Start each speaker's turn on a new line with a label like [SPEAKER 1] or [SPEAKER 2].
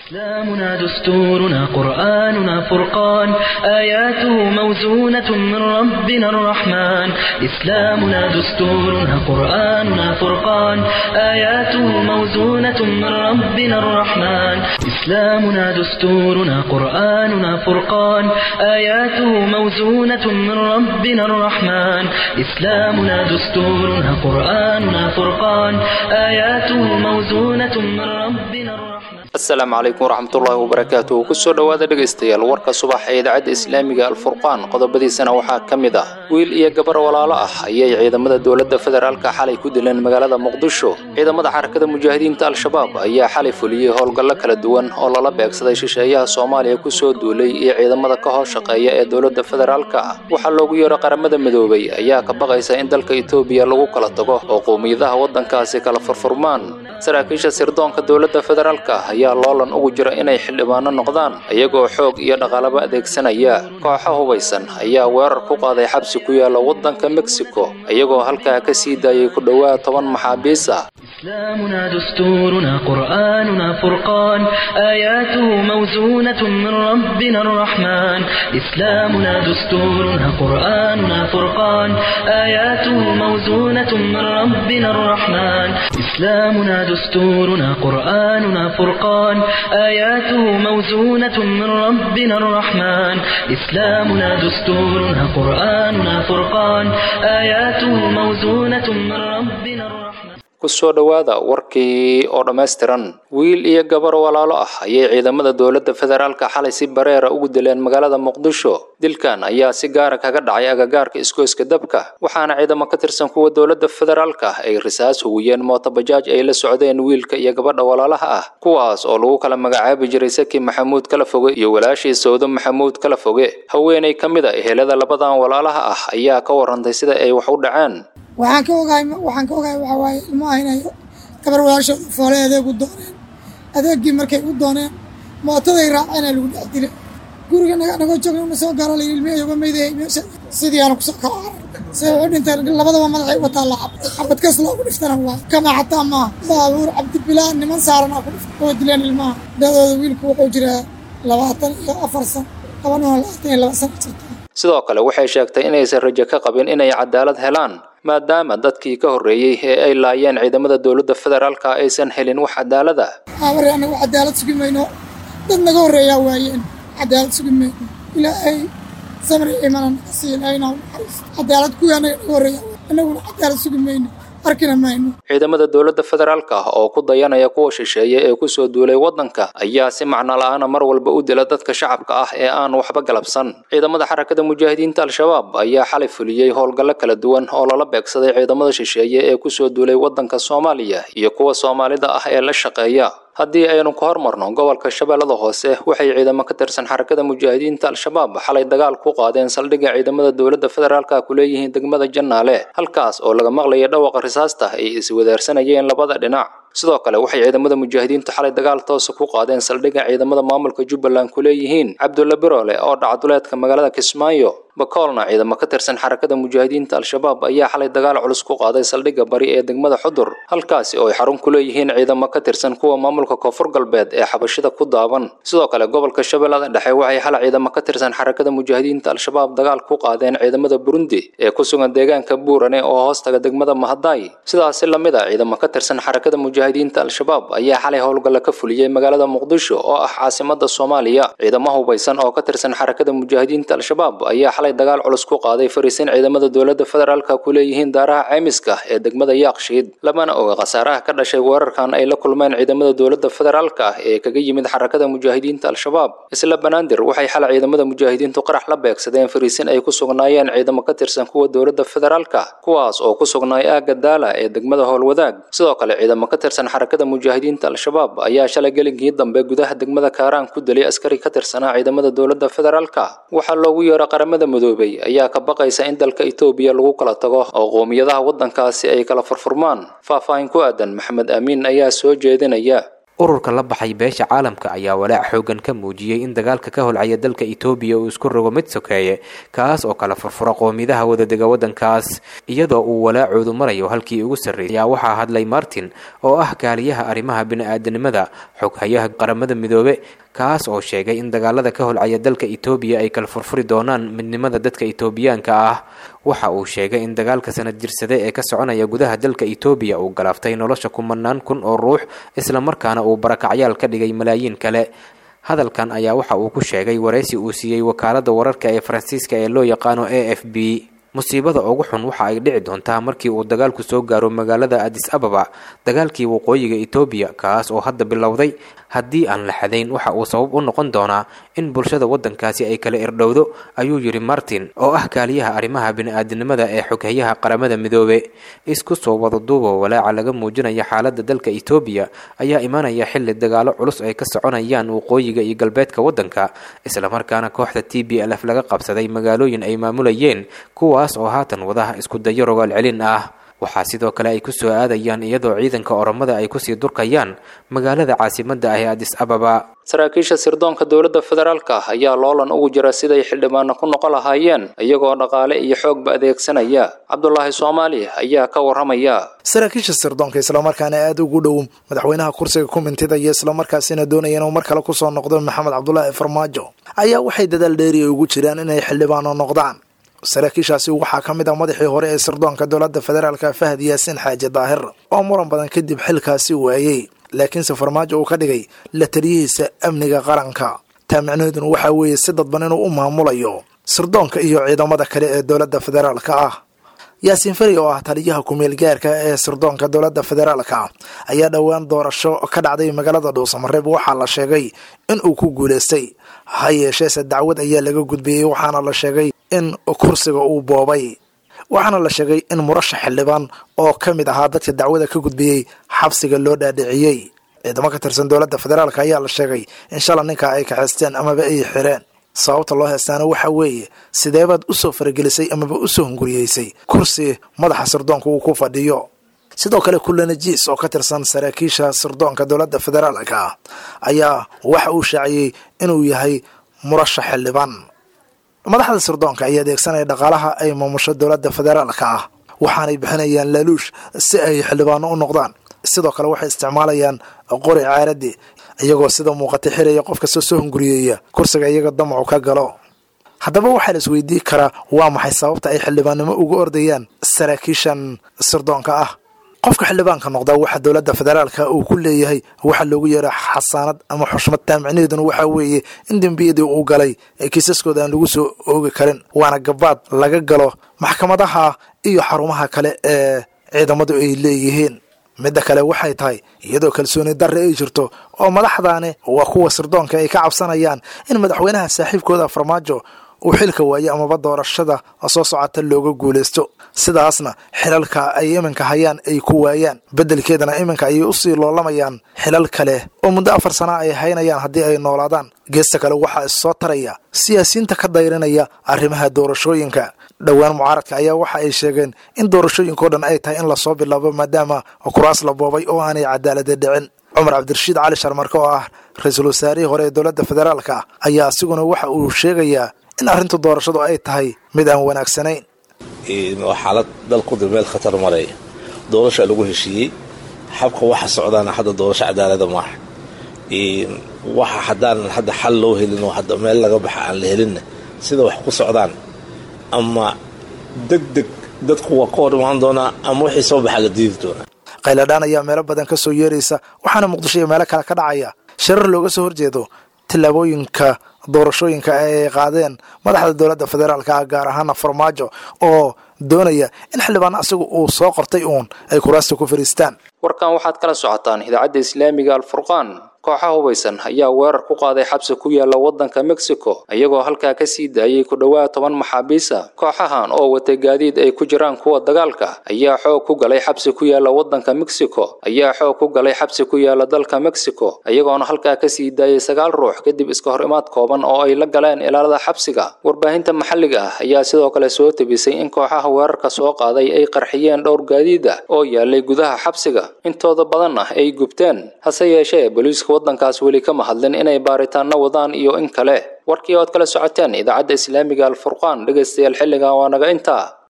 [SPEAKER 1] إسلامنا دستورنا قرآننا فرقان آياته موزونة من ربنا الرحمن إسلامنا دستورنا قرآننا فرقان آياته موزونة من ربنا الرحمن إسلامنا دستورنا قرآننا فرقان آياته موزونة من ربنا الرحمن إسلامنا دستورنا قرآننا فرقان آياته موزونة من ربنا الرحمن
[SPEAKER 2] asalaamu calaykum waraxmatullaahi wabarakaatuh kusoo dhowaada dhegaystayaal warka subax ee idaacadda islaamiga alfurqaan qodobadiisana waxaa ka mid ah wiil iyo gabar walaalo ah ayay ciidamada dowladda federaalka xalay ku dileen magaalada muqdisho ciidamada xarakada mujaahidiinta al-shabaab ayaa xalay fuliyey howlgallo kala duwan oo lala beegsaday shisheeyaha soomaaliya kusoo duulay iyo ciidamada ka hoos shaqeeya ee dowladda federaalka waxaa loogu yeero qaramada midoobay ayaa ka baqaysa in dalka etoobiya lagu kala tago oo qowmiyadaha waddankaasi kala furfurmaan saraakiisha sirdoonka dowladda federaalka ayaa loolan ugu jira inay xildhibaano noqdaan iyagoo xoog iyo dhaqaalaba adeegsanaya kooxo hubaysan ayaa weerar ku qaaday xabsi ku yaala waddanka mexico iyagoo halkaa ka sii daayay ku dhowaad toban maxaabiis ah
[SPEAKER 1] إسلامنا دستورنا قرآننا فرقان آياته موزونة من ربنا الرحمن إسلامنا دستورنا قرآننا فرقان آياته موزونة من ربنا الرحمن إسلامنا دستورنا قرآننا فرقان آياته موزونة من ربنا الرحمن إسلامنا دستورنا قرآننا فرقان آياته موزونة من ربنا الرحمن
[SPEAKER 2] kusoo dhowaada warkii oo dhammaystiran wiil iyo gabar walaalo ah ayay ciidamada dowladda federaalka xalay si bareera ugu dileen magaalada muqdisho dilkan ayaa si gaara kaga dhacay agagaarka isgoyska dabka waxaana ciidamo ka tirsan kuwa dowladda federaalka ay risaas hugiyeen mootobajaaj ay la socdeen wiilka iyo gabadha walaalaha ah kuwaas oo lagu kala magacaabi jiray saki maxamuud kala foge iyo walaashii sawdo maxamuud kala foge haweenay ka mid a ehelada labadan walaalaha ah ayaa ka warantay sida ay wax u dhaceen
[SPEAKER 3] waxaan ka ogahay waxaan ka ogahay waxaa waaye ilmaha inay gabar walaashooda foolay adeeg u dooneen adeeggii markay u dooneen mootaday raaceen lagu dhex dilay guriga nagoo joogna una soo gaaro layidhi ilmihii uga meydayay meesha sidii aanu kusoo kala carar say wuxuu dhinteen labadaba madaxay wataa la xabad xabad kas loogu dhiftana waa kama xataa maaha baabuur cabdibilaa niman saaran aa ku dhifta oo dileen ilmaha dadooda wiilku wuxuu jiraa labaatan iyo afar san gabanuna labaatan iyo laba sana jirta
[SPEAKER 2] sidoo kale waxay sheegtay inaysan rajo ka qabin inay cadaalad helaan maadaama dadkii ka horreeyey ee ay laayeen ciidamada dowladda federaalka aysan helin wax cadaalad ah
[SPEAKER 3] aabare anagu cadaalad sugi mayno dad naga horreeyaa waayeen cadaalad sugi mayno ilaahay samri imana naga sii ilaahayna u naxariis cadaalad kuwii anaga naga horreeyaa annaguna cadaalad sugi mayno arkina mayno
[SPEAKER 2] ciidamada dowladda federaalka oo ku dayanaya kuwa shisheeye ee kusoo duulay waddanka ayaa si macno la-aana mar walba u dila dadka shacabka ah ee aan waxba galabsan ciidamada xarakada mujaahidiinta al-shabaab ayaa xalay fuliyey howlgallo kala duwan oo lala beegsaday ciidamada shisheeye ee kusoo duulay waddanka soomaaliya iyo kuwa soomaalida ah ee la shaqeeya haddii aynu ka hormarno gobolka shabeellada hoose waxay ciidamo ka tirsan xarakada mujaahidiinta al-shabaab xalay dagaal ku qaadeen saldhigga ciidamada dowladda federaalka ku leeyihiin degmada jannaale halkaas oo laga maqlaya dhawaqa risaasta ay iswadaarsanayeen labada dhinac sidoo kale waxay ciidamada mujaahidiintu xalay dagaal toosa ku qaadeen saldhigga ciidamada maamulka jubbaland ku leeyihiin cabdulla biroole oo dhacduleedka magaalada kismaayo bakoolna ciidamo ka tirsan xarakada mujaahidiinta al-shabaab ayaa xalay dagaal culus ku qaaday saldhigga bari ee degmada xudur halkaasi oo ay xarun ku leeyihiin ciidamo ka tirsan kuwa maamulka koonfur galbeed ee xabashida ku daaban sidoo kale gobolka shabeellada dhexe waxay xalay ciidamo ka tirsan xarakada mujaahidiinta al-shabaab dagaal ku qaadeen ciidamada burundi ee ku sugan deegaanka buurane oo hoostaga degmada mahadaay sidaasi lamid a ciidamo ka tirsan xarakada mujaahidiinta al-shabaab ayaa xalay howlgalla ka fuliyey magaalada muqdisho oo ah caasimada soomaaliya ciidamo hubaysan oo ka tirsan xarakada mujaahidiinta al-shabaab ayaa xalay dagaal culus ku qaaday fariisin ciidamada dowladda federaalka ku leeyihiin daaraha ceymiska ee degmada yaaqshiid lamana oga khasaaraha ka dhashay weerarkan ay la kulmeen ciidamada dowladda federaalka ee kaga yimid xarakada mujaahidiinta al-shabaab isla banaadir waxay xalay ciidamada mujaahidiintu qarax la beegsadeen fariisin ay ku sugnaayeen ciidamo ka tirsan kuwa dowladda federaalka kuwaas oo ku sugnaay aagga daala ee degmada howlwadaag sidoo kale ciidamo ka tirsan xarakada mujaahidiinta al-shabaab ayaa shalay gelinkii dambe gudaha degmada kaaraan ku dilay askari ka tirsanaa ciidamada dowladda federaalka waxaa loogu yeero qaramada midoobay ayaa ka baqaysa in dalka etoobiya lagu kala tago oo qowmiyadaha waddankaasi ay kala furfurmaan faahfaahin ku aadan maxamed aamiin ayaa soo jeedinaya
[SPEAKER 4] ururka la baxay beesha caalamka ayaa walaac xoogan ka muujiyey in dagaalka ka holcaya dalka etoobiya uu isku rogo mid sokeeye kaas oo kala furfura qoomidaha wadadega waddankaas iyadoo uu walaacoodu marayo halkii ugu sarreysay ayaa waxaa hadlay martin oo ah kaaliyaha arrimaha bini-aadanimada xoghayaha qaramada midoobe kaas oo sheegay in dagaalada ka holcaya dalka etoobiya ay kala furfuri doonaan midnimada dadka etoobiyaanka ah waxa uu sheegay in dagaalka sanad jirsade ee ka soconaya gudaha dalka etoobiya uu galaaftay nolosha kumanaan kun oo ruux islamarkaana uu barakacyaal ka dhigay malaayiin kale hadalkan ayaa waxa uu ku sheegay waraysi uu siiyey wakaaladda wararka ee faransiiska ee loo yaqaano a f b musiibada ugu xun waxa ay dhici doontaa markii uu dagaalku soo gaaro magaalada adis ababa dagaalkii waqooyiga etoobiya kaas oo hadda bilowday haddii aan la xadayn waxa uu sabab u noqon doonaa in bulshada waddankaasi ay kala irdhowdo ayuu yidhi martin oo ah kaaliyaha arrimaha bini-aadanimada ee xoghayaha qaramada midoobe isku soo wada duubo walaaca laga muujinaya xaaladda dalka etoobiya ayaa imanaya xilli dagaalo culus ay ka soconayaan waqooyiga iyo galbeedka waddanka islamarkaana kooxda t b lf laga qabsaday magaalooyin ay maamulayeen kuwaas oo haatan wadaha isku dayo rogaal celin ah waxaa sidoo kale ay ku soo aadayaan iyadoo ciidanka oromada ay kusii durkayaan magaalada caasimadda ah ee adis ababa
[SPEAKER 2] saraakiisha sirdoonka dowladda federaalka ayaa loolan ugu jira siday xildhibaano ku noqon lahaayeen iyagoo dhaqaale iyo xoogba adeegsanaya cabdulaahi soomaali ayaa ka warramaya
[SPEAKER 5] saraakiisha sirdoonka islamarkaana aada ugu dhow madaxweynaha kursiga kumintida iyo islamarkaasina doonaya inuu mar kale kusoo noqdo maxamed cabdulaahi farmaajo ayaa waxay dadaal dheeriya ugu jiraan inay xildhibaano noqdaan saraakiishaasi waxaa ka mid ah madaxii hore ee sirdoonka dowladda federaalka fahad yaasiin xaaji daahir oo muran badan kadib xilkaasi waayey laakiinse farmaajo uu ka dhigay la taliyihiisa amniga qaranka taa micnaheeduna waxaa weeye si dadban inuu u maamulayo sirdoonka iyo ciidamada kale ee dowladda federaalka ah yaasiin fari oo ah taliyaha kumeel gaarka ee sirdoonka dowladda federaalka ayaa dhowaan doorasho ka dhacday magaalada dhuusamareeb waxaa la sheegay in uu ku guulaystay ha yeesheese dacwad ayaa laga gudbiyey waxaana la sheegay in kursiga uu boobay waxaana la sheegay in murashax xildhibaan oo ka mid ahaa dadka dacwada ka gudbiyey xabsiga loo dhaadhiciyey ciidamo ka tirsan dowladda federaalk ayaa la sheegay in shala ninkaa ay kaxaysteen amaba ay xireen sababta loo heestaana waxaa weeye sideebaad usoo faragelisay amaba usoo hunguriyeysay kursi madaxa sirdoonka uu ku fadhiyo sidoo kale kulanajiis oo ka tirsan saraakiisha sirdoonka dowladda federaalka ayaa waxa uu shaaciyey inuu yahay murashax xildhibaan madaxda sirdoonka ayaa adeegsanaya dhaqaalaha ay maamusho dowladda federaalka ah waxaanay bixinayaan laaluush si ay xildhibaano u noqdaan sidoo kale waxay isticmaalayaan qori caaradi iyagoo sida muuqata xiraya qof kastoo soo hunguriyeeya kursiga iyaga damacu ka galo haddaba waxaa la isweydii karaa waa maxay sababta ay xildhibaannimo ugu ordayaan saraakiishan sirdoonka ah qofka xildhibaanka noqdaa waxa dowladda federaalka uu ku leeyahay waxaa loogu yeera xasaanad ama xushmad taamicneeduna waxaa weeye in dembiyadii uu galay ee kiisaskooda aan lagu soo oogi karin waana gabaad laga galo maxkamadaha iyo xarumaha kale ee ciidamadu ay leeyihiin midda kale waxay tahay iyadoo kalsooni darre ay jirto oo madaxdaani waa kuwa sirdoonka ay ka cabsanayaan in madaxweynaha saaxiibkooda farmaajo uu xilka waayo amaba doorashada soo socota looga guulaysto sidaasna xilalka ay iminka hayaan ay ku waayaan beddelkeedana iminka ayay usii loolamayaan xilal kale oo muddo afar sana ay haynayaan haddii ay noolaadaan geesta kale waxaa issoo taraya siyaasiyiinta ka dayrinaya arrimaha doorashooyinka dhowaan mucaaradka ayaa waxa ay sheegeen in doorashooyinkao dhan ay tahay in lasoo bilaabo maadaama kuraas la boobay oo aanay cadaalada dhicin cumar cabdirashiid cali sharmarke oo ah ra-iisul wasaarihii hore ee dowladda federaalka ayaa asiguna waxa uu sheegayaa in arrinta doorashadu ay tahay mid aan wanaagsanayn
[SPEAKER 6] waa xaalad dalkuda meel khatar maraya doorasha lagu heshiiyey xabka waxa socdaana hadda doorasho cadaalada maaha waxa haddaanan hadda xal loo helin oo hadda meel laga baxa aan la helinna sida wax ku socdaan ama deg deg dadku waa ka hor imaan doonaa ama wixii soo baxa la diidi doonaa
[SPEAKER 5] qayladhaan ayaa meelo badan ka soo yeeraysa waxaana muqdisho iyo meelo kale ka dhacaya shirar looga soo horjeedo tillaabooyinka doorashooyinka ay qaadeen madaxda dowladda federaalka ah gaar ahaana farmaajo oo doonaya in xildhibaan asigu uu soo qortay uun ay kuraasta ku fariistaan
[SPEAKER 2] warkan waxaad kala socotaan idaacadda islaamiga alfurqaan kooxaha hubaysan ayaa weerar ku qaaday xabsi ku yaala waddanka mexico iyagoo halkaa ka sii daayay ku dhowaad toban maxaabiisa kooxahan oo watay gaadiid ay ku jiraan kuwa dagaalka ayaa xoog ku galay xabsi ku yaala waddanka mexico ayaa xoog ku galay xabsi ku yaala dalka mexico iyagoona halkaa ka sii daayay sagaal ruux kadib iska hor imaad kooban oo ay la galeen ilaalada xabsiga warbaahinta maxalliga ah ayaa sidoo kale soo tebisay in kooxaha weerarka soo qaaday ay qarxiyeen dhowr gaadiid ah oo yaalay gudaha xabsiga intooda badan ah ay gubteen hase yeeshee booliiska waddankaas weli kama hadlin inay baaritaano wadaan iyo in kale warkii ood kala socoteen idaacadda islaamiga alfurqaan dhegaystayaal xilligan waa naga intaa